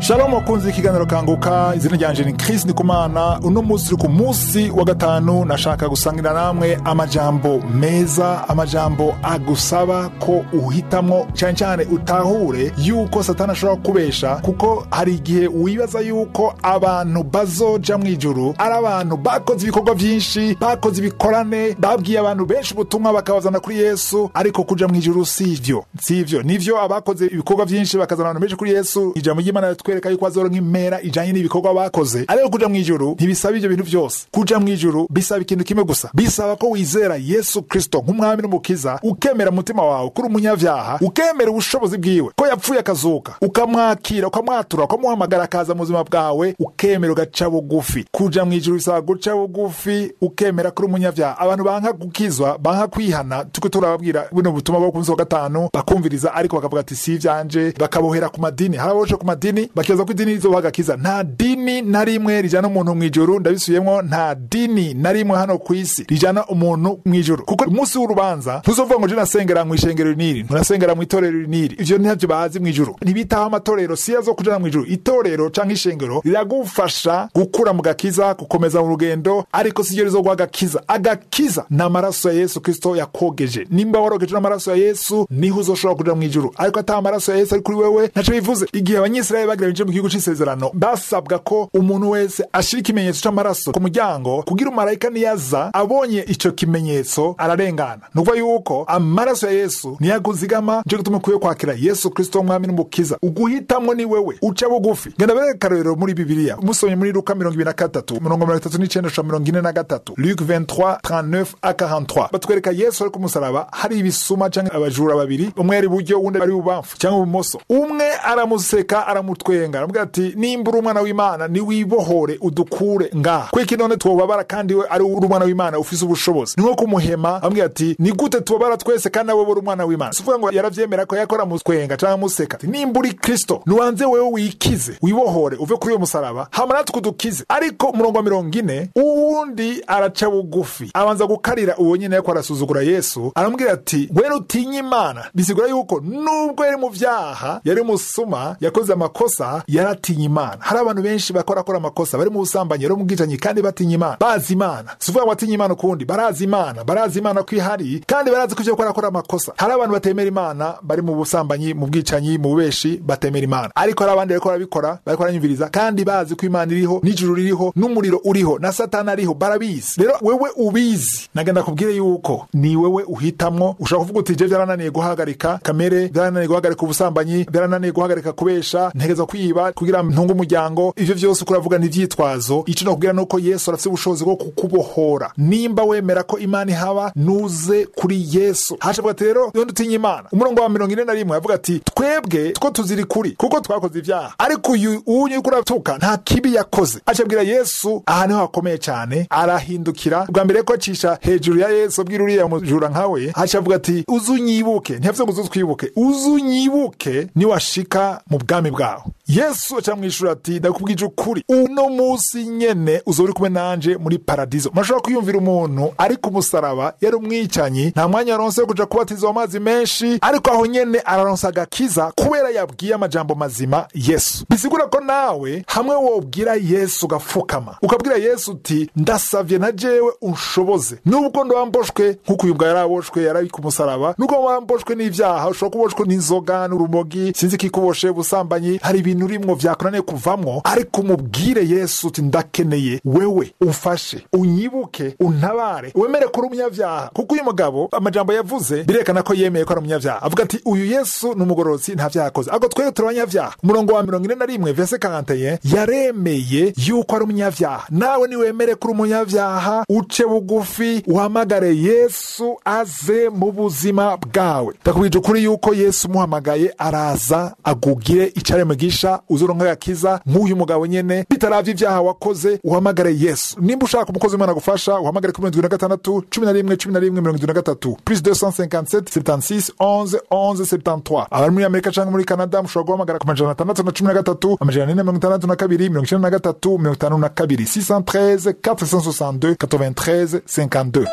shalom wakunze ikiganiro kanguka izina ryanje ni chris ndikumana uno munsi turi ku munsi wa gatanu nashaka gusangira namwe amajambo meza amajambo agusaba ko uhitamwo cyane cyane utahure yuko satani ashobora kubesha kuko hari igihe wibaza yuko abantu bazoja mu ijuru ari abantu bakoze ibikorwa byinshi bakoze ibikorane babwiye abantu benshi ubutumwa bakabazana kuri yesu ariko kuja mu ijuru si ivyo si ivyo nivyo abakoze ibikorwa byinshi bakazana abantu benshi kuri yesu ijambo ry'imana ritwereka yuko azoronka impera ijanye n'ibikorwa bakoze ariko kuja mu ijuru ntibisaba ivyo bintu byose kuja mu ijuru bisaba ikintu kimwe gusa bisaba ko wizera yesu kristo nk'umwami n'umukiza ukemera umutima wawe kuri umunyavyaha ukemera ubushobozi bwiwe ko yapfuye akazuka ukamwakira ukamwatura ukamuhamagara akaza mu buzima bwawe ukemera ugaca bugufi kuja mu ijuru bisaba guca bugufi ukemera kuri umunyavyaha abantu banka gukizwa banka kwihana tuko turababwira buno butumwa bwo ku munsi wa gatanu bakumviriza ariko bakavuga ati si ivyanje bakabohera ku madini hari ababoshe ku madini bakibaza ko idini rizobaha agakiza nta dini na rimwe rijana umuntu mu ijuru ndabisubiyemwo nta dini na rimwe hano ku isi rijana umuntu mu ijuru kuko umunsi w'urubanza ntuzovuga ngo je nasengera mu ishengero riniri ntunasengera mu itorero riniri ivyo ntavyo bazi mu ijuru ntibitaho amatorero siyo zo kujana mu ijuru itorero canke ishengero riragufasha gukura mu gakiza gukomeza mu rugendo ariko siryo rizoguha agakiza agakiza ni amaraso ya yesu kristo yakogeje nimba warogeje n'amaraso ya yesu niho uzoshobora kuja mu ijuru ariko ata amaraso ya yesu ari kuri wewe ntaco bivuze igihe abanyisirayeli bagira binjire mu gihugu c'isezerano basabwa ko umuntu wese ashira ikimenyetso c'amaraso ku muryango kugira umarayika niyaza abonye ico kimenyetso ararengana ni ukuvuga yuko amaraso ya yesu niyo aguzigama nico gituma ukwiye kwakira yesu kristo w'umwami n'umukiza uguhitamwo ni wewe uca bugufi genda bereka akarorero muri bibiliya musomye muri luka mirongo ibiri na gatatu mirongo mirongo itatu n'icenda sha mirongo ine na gatatu luc 23 39 a 43 batwereka yesu ari ku musaraba hari ibisuma canke abajura babiri umwe ari iburyo uwundi ari ibubamfu cyangwa ibumoso umwe aramuseka aramutwenga aramubwira ati nimba uri umwana w'imana niwibohore udukure ngaha kweki none twobabara kandi we ari uri umwana w'imana ufise ubushobozi ni nko kumuhema amubwira ati ni gute tubabara twese kandi nawe uri umwana w'imana sivuga ngo yaravyemera ko yakora mutwenga canke amuseka ati nimba uri kristo nubanze wewe wikize wibohore uve kuri uyo musaraba hama natwe udukize ariko umurongo wa mirongo ine uwundi araca bugufi abanza gukarira uwo nyene yariko arasuzugura yesu aramubwira ati wene utinye imana bisigura yuko nubwo yari mu vyaha yari umusuma yakoze amakosa yaratinye imana hari abantu benshi bakora akora amakosa bari mu busambanyi bari mu bwicanyi kandi batinya imana bazi imana sivuga ngo batinya imana ukundi barazi imana barazi imana ko ihari kandi barazi ko ivyo gukora akora amakosa hari abantu batemera imana bari mu busambanyi mu bwicanyi mu bubeshi batemera imana ariko hari abandi bariko barabikora bariko baranyumviriza kandi bazi ko imana iriho n'ijuru ririho n'umuriro uriho na satani ariho barabizi rero wewe ubizi nagenda kubwire yuko ni wewe uhitamwo ushobora kuvuga uti je vyarananiye guhagarika kamere vyarananiye guhagarika ubusambanyi vyarananiye guhagarika kubesha ntegeza kwiba kugira ntunge umuryango ivyo vyose uko uravuga ni ivyitwazo ico nokubwira nuko yesu arafise ubushobozi bwo kukubohora nimba wemera ko imana ihaba nuze kuri yesu hashavuga ati rero iyo dutinya imana umurongo wa mirongo ine na rimwe avuga ati twebwe two tuziri kuri kuko twakoze ivyaha ariko uyu uwunyu uriko uratuka nta kibi yakoze acabwira yesu aha niho hakomeye cane arahindukira bwa mbere ko acisha hejuru ya yesu abwira uriya mujura nkawe acavuga ati uzunyibuke ntiyavuze ngo uzutwibuke uzunyibuke niwashika mu bwami bwawe yesu acamwishura ati ndakubwije ukuri uno musi nyene uzoba uri kumwe nanje muri paradizo murashobora kwiyumvira umuntu ari ku musaraba yari umwicanyi nta mwanya yaronse wo kuja kubatizwa amazi menshi ariko aho nyene araronsa agakiza kubera yabwiye amajambo mazima yesu bisigura ko nawe hamwe wobwira yesu ugapfukama ukabwira yesu uti ndasavye na jewe unshoboze nubwo ndowamboshwe nk'uko uyu bwa yaraboshwe yari ku musaraba nubwo wamboshwe n'ivyaha ushobora kuboshwe n'inzoga n'urumogi sinzi kikuboshe ubusambanyi hari ibintu urimwo vyakunaniye kuvamwo ariko umubwire yesu uti ndakeneye wewe umfashe unyibuke untabare wemere kuri umunyavyaha kuko uyu mugabo amajambo yavuze birekana ko yemeye ko ari umunyavyaha avuga ati uyu yesu ni umugororotsi nta vyaha akoze ariko twebwe turi abanyavyaha umurongo wa mirongo ine na rimwe vese 41 yaremeye yuko ari umunyavyaha nawe niwemere kuri umunyavyaha uce bugufi uhamagare yesu aze mu buzima bwawe ndakubwije ukuri yuko yesu umuhamagaye araza agugire icare mugisha uzoronka agakiza nk'uyu mugabo nyene bitaravye ivyaha wakoze uhamagare yesu nimba ushaka umukozi w'imana gufasha uhamagare kuri mirongo ibiri na gatandatu cumi na rimwe cumi na rimwe mirongo ibiri na gatatu plus 257 76 11 11 73 abari muri amerika canke muri canada mushobora guhamagara ku majana atandatu na cumi na gatatu amajana ane na mirongo itandatu na kabiri mirongo icenda na gatatu mirongo itanu na kabiri 613 462 93 52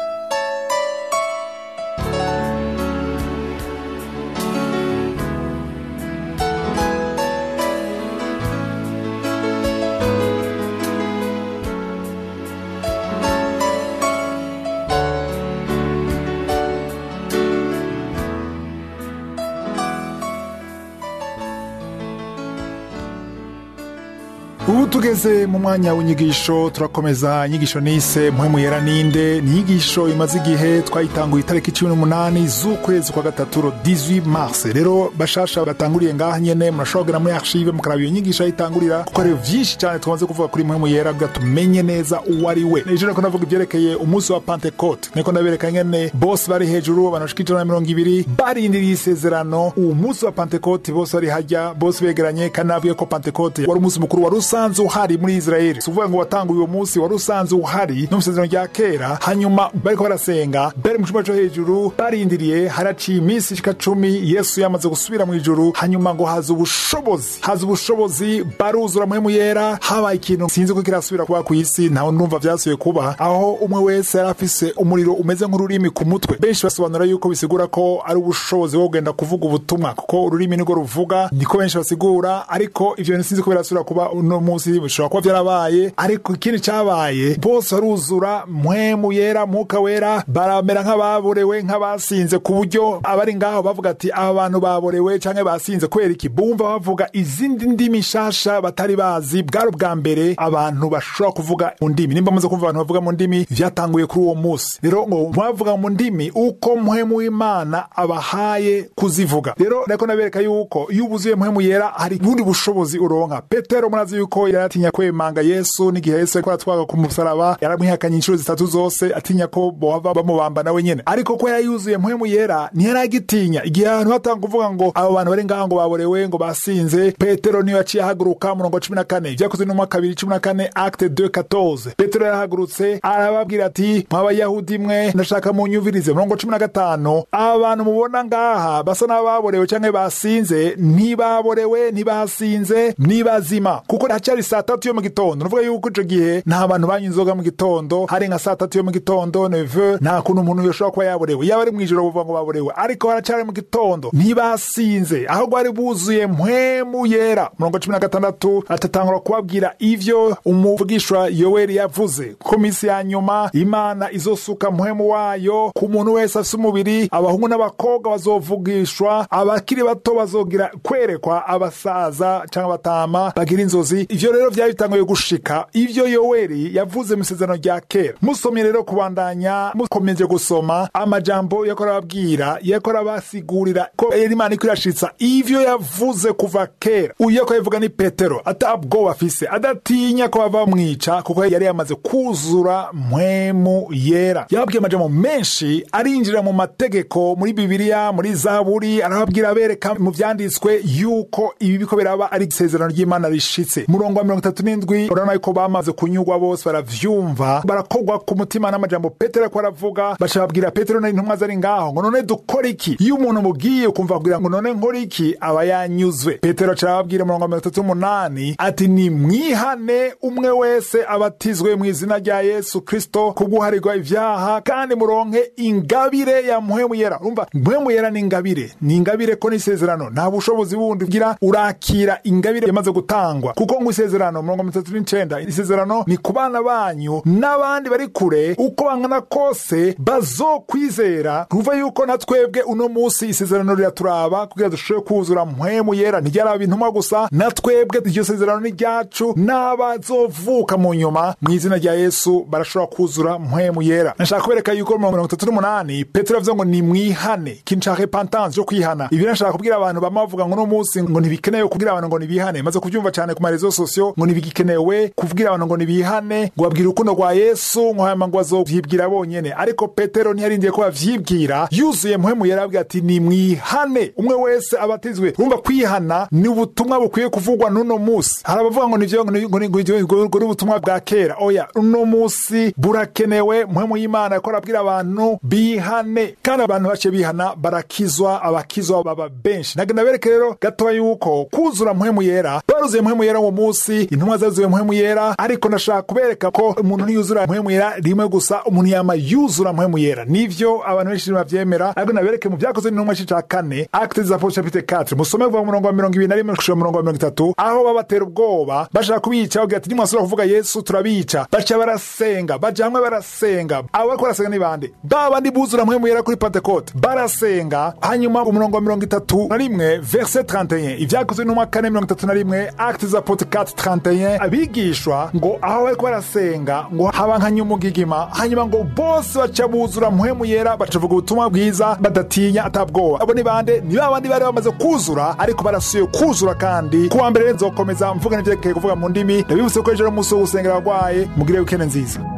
ubu tugeze mu mwanya w'inyigisho turakomeza inyigisho nise muhemu yera ninde ni inyigisho imaze igihe twayitanguye itariki cumi n'umunani z'ukwezi kwa gatatu ro 18 mars rero bashasha batanguriye ngaha nyene murashobora kugera muri archive mukaraba iyo nyigisho ayitangurira kuko hariho vyinshi cyane tumaze kuvuga kuri muhemu yera kugira tumenye neza uwo ari we ejo niko ndavuga ibyerekeye umunsi wa pentecote niko ndabereka ngene bose bari hejuru abantu bashika ijana na mirongo ibiri barindiriye isezerano uwo munsi wa pentecote bose bari hajya bose begeranye kandi nabwiye ko pentecote wari umunsi mukuru wari usanzwe uhari muri israeli si ukuvuga ngo watanguye uwo munsi wari usanzwe uhari no mu isezerano rya kera hanyuma bariko barasenga bari mu cumba co hejuru barindiriye haraciye iminsi ishika cumi yesu yamaze gusubira mu ijuru hanyuma ngo haza ubushobozi haza ubushobozi baruzura muhemu yera habaye ikintu sinzi ko kirasubira kuba ku isi ntawe ndumva vyasubiye kuba aho umwe wese yari afise umuriro umeze nk'ururimi ku mutwe benshi basobanura yuko bisigura ko ari ubushobozi bwo kugenda kuvuga ubutumwa kuko ururimi nirwo ruvuga niko benshi basigura ariko ivyo bintu sinzi ko birasubira kuba uno munsi bishobora kuba vyarabaye ariko ikindi cabaye bose baruzura mpwemu yera mwuka wera baramera nk'ababorewe nk'abasinze ku buryo abari ngaho bavuga ati aba bantu baborewe canke basinze kubera iki bumva bavuga izindi ndimi nshasha batari bazi bwari ubwa mbere abantu bashobora kuvuga mu ndimi nimba muze kumva abantu bavuga mu ndimi vyatanguye kuri uwo munsi rero ngo mwavuga mu ndimi uko muhemu w'imana abahaye kuzivuga rero nako nabereka yuko iyo ubuzuye muhemu yera hari ubundi bushobozi uronka petero murazi yuko yaratinya kwemanga yesu n'igihe yesu ariko aratwaga ku musaraba yaramwihakanye inshuro zitatu zose atinya ko bohava bamubamba nawe nyene ariko ko yari yuzuye muhemu yera ntiyaragitinya igihe ahantu hatanga kuvuga ngo abo bantu bari ngaho ngo baborewe ngo basinze petero niyo yaciye ahaguruka murongo cumi na kane vyakozwe n'umwa kabiri cumi na kane acte 214 petero yarahagurutse arababwira ati mwabayahudi mwe ndashaka munyumvirize murongo cumi na gatanu aba bantu mubona ngaha basa n'ababorewe canke basinze ntibaborewe ntibasinze ni bazima kuko hacari saa tatu yo mu gitondo nuvuga yuko ico gihe nta bantu banywa inzoga mu gitondo hari nka saa tatu yo mu gitondo neve nta kuntu umuntu yoshobora kuba yaborewe yaba ari mw'ijoro buvuga ngo baborewe ariko haracari mu gitondo ntibasinze ahubwo bari buzuye mpwemu yera murongo cumi na gatandatu atatangura kubabwira ivyo umuvugishwa yoweri yavuze ko minsi ya nyuma imana izosuka mpwemu wayo ku muntu wese afise umubiri abahungu n'abakobwa bazovugishwa abakiri bato bazogira kwerekwa abasaza canke abatama bagira inzozi ivyo rero vyari bitanguye gushika ivyo yoweri yavuze mu isezerano rya kera musomye rero kubandanya mukomeje gusoma amajambo yako arababwira yako arabasigurira ko imana iko irashitsa ivyo yavuze kuva kera uyu yako yavuga ni petero atabwoba afise adatinya ko bava bamwica kuko yari yamaze kuzura mpwemu yera yababwiye amajambo menshi arinjira mu mategeko muri bibiliya muri zaburi arababwira abereka mu vyanditswe yuko ibi biko biraba ari isezerano ry'imana rishitse murongo wa mirongo itatu n'indwi urabona yuko bamaze kunyurwa bose baravyumva barakogwa ku mutima n'amajambo petero ariko aravuga baca babwira petero n'intumwa zari ngaho ngo none dukora iki iyo umuntu mubwiye ukumva kugira ngo none nkora iki aba yanyuzwe petero aca arababwira murongo wa mirongo itatu n'umunani ati ni mwihane umwe wese abatizwe mu izina rya yesu kristo kuguharirwa ivyaha kandi muronke ingabire ya muhemu yera urumva muhemu yera ni ingabire ni ingabire ko n'isezerano nta bushobozi bundi ugira urakira ingabire yamaze gutangwa kuko ngo isezerano murongo mirongo itatu n'icenda isezerano ni ku bana banyu n'abandi bari kure uko bangana kose bazokwizera ruva yuko na twebwe uno munsi isezerano riraturaba kugira dushobore kuzura mpwemu yera ntiryaraba intumwa gusa na twebwe iryo sezerano ni ryacu n'abazovuka mu nyuma mu izina rya yesu barashobora kuzura mpwemu yera nashaka kubereka yuko mu mirongo itatu n'umunani petero yavuze ngo ni mwihane ikintu nshaka repentance yo kwihana ibi nashaka kubwira abantu bama bavuga ngo uno munsi ngo ntibikenewe kubwira abantu ngo nibihane maze kubyumva cyane ku marezo sosiyo ngo ntibigikenewe kubwira abantu ngo nibihane ngo babwire urukundo rwa yesu ngo hanyuma ngo bazovyibwira bonyene ariko petero ntiyarindiye ko bavyibwira yuzuye mpwemu yera abwira ati ni mwihane umwe wese abatizwe urumva kwihana ni ubutumwa bukwiye kuvugwa n'uno munsi hari abavuga ngo nivyo ngo ni- ngo ni- ngo ni- ngo ni ubutumwa bwa kera oya uno munsi burakenewe mpwemu y'imana ko arabwira abantu bihane kandi abantu bace bihana barakizwa abakizwa baba benshi nagenda bereke rero gatoya yuko kuzura mpwemu yera baruzuye mpwemu yera uwo munsi intumwa zazuye mpwemu yera ariko ndashaka kubereka ko umuntu ntiyuzura mpwemu yera rimwe gusa umuntu yama yuzura mpwemu yera nivyo abantu benshi bavyemera ariko nabereke mu vyakozwe n'intumwa c'ica kane acte des apôtres chapitre 4 musome kuva mu murongo wa mirongo ibiri na rimwe gushika mu murongo wa mirongo itatu aho babatera ubwoba bashaka kubica bagira ati nimwasubira kuvuga yesu turabica baca barasenga baja hamwe barasenga abo bariko barasenga ni bande ba bandi buzura mpwemu yera kuri pentekote barasenga hanyuma umurongo wa mirongo itatu na rimwe verse 31 ivyakozwe n'umwa kane mirongo itatu na rimwe muri acte za podcast 31 abigishwa ngo aho bariko barasenga ngo haba nka nyumugigima hanyuma ngo bose baca buzura mpwemu yera bacavuga ubutumwa bwiza badatinya atabwoba abo ni bande ni ba bandi bari bamaze kuzura ariko barasuye kuzura kandi kuwa mbere nzokomeza mvuga n'ivyerekeye kuvuga mu ndimi ndabibutse ko ejo ari umunsi wo gusengera abagwaye mugire wikende nziza